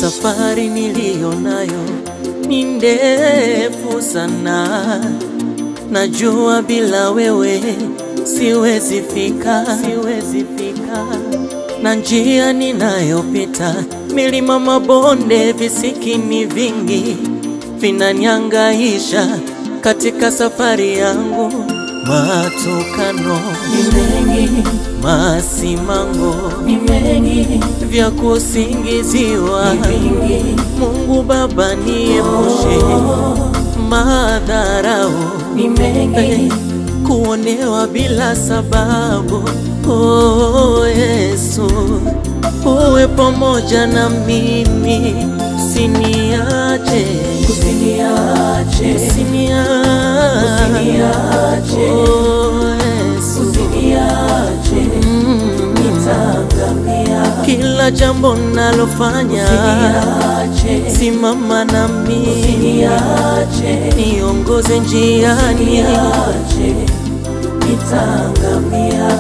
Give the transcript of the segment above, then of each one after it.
Safari niliyo nayo ni ndefu sana, najua bila wewe siwezi fika, siwezi fika. Na njia ninayopita, milima, mabonde, visikimi vingi vinaniangaisha katika safari yangu. Matukano ni mengi, masimango ni mengi, vya kusingiziwa, ni vingi, Mungu Baba niepushe madharau, ni mengi, kuonewa bila sababu. Oh Yesu, uwe pamoja na mimi, usiniache, usiniache, usiniache. usiniache, Oh Yesu, usiniache, mm. nitaangamia, kila jambo nalofanya usiniache, simama na mimi, usiniache, niongoze njiani. usiniache, nitaangamia.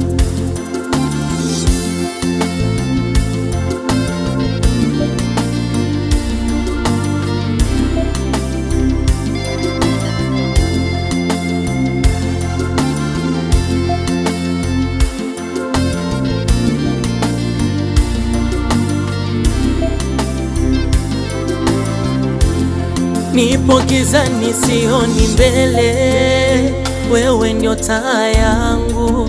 Nipo gizani, sioni mbele, wewe ndio taa yangu,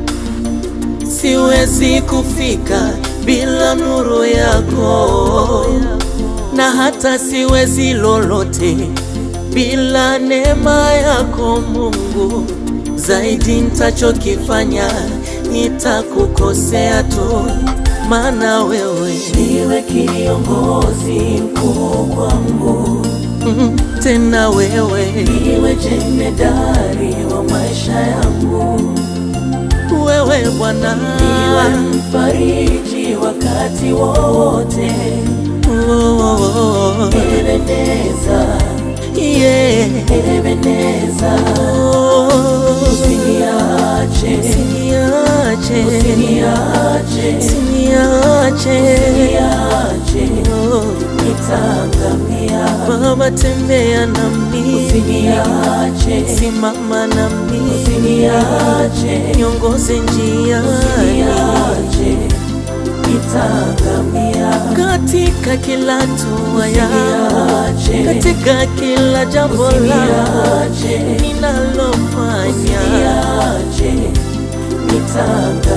siwezi kufika bila nuru yako, na hata siwezi lolote bila neema yako Mungu. Zaidi nitachokifanya nitakukosea tu, maana wewe Niwe kiongozi mkuu kwangu, mm, tena wewe niwe jemedari wa maisha yangu, wewe Bwana niwe mfariji wakati wowote. Oh, oh, oh. Ebeneza, Yeah. Ebeneza, Oh. usiniache, Usiniache. usiniache, Usiniache. usiniache, Oh. nitaangamia. Baba tembea nami, Usiniache, simama nami, usiniache, niongoze njiani usiniache, nitaangamia. katika kila hatua yangu, Usiniache, katika kila jambo langu usiniache, ninalofanya. usiniache, nitaangamia.